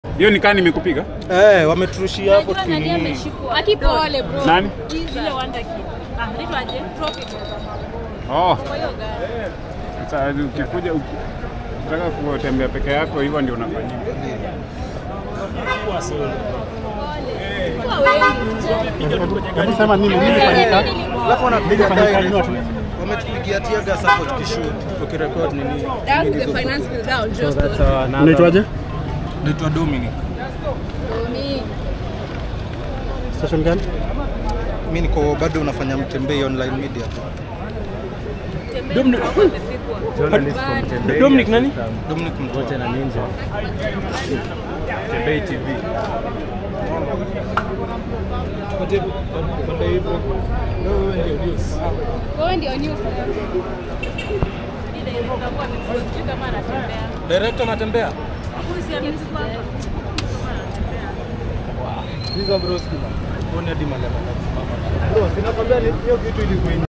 Hiyo ni kaa nimekupiga? Eh, wameturushia hapo Unajua nani tukinini. ameshikwa? Akipole bro. Nani? Ile Wonder Kid. Ah, anaitwa aje? Tropic. Oh, Kwa hiyo gari. sasa ukikuja uki- ukitaka kutembea peke yako hivyo ndio unafanyia. Kwa wengi. Hebu sema nini nilifanyika? Alafu wanapiga Nilifanyika direct. nini? Wametupigia tear gas hapo tukishoot, tukirecord nini. That was the finance bill down. Just Unaitwaje? Naitwa Dominic. me. Station gani? Mimi niko bado unafanya mtembei online media. Dominic. Journalist from Tembei. Dominic nani? Dominic Mtwa. Wote na Ninja. Tembei TV. Wewe ndio news. Ile inakuwa ni kama anatembea. Director anatembea? Huyu si amekuwa hapa. Hizo broski. Mbona hadi malema. Bro, sinakwambia hiyo kitu ilikuwa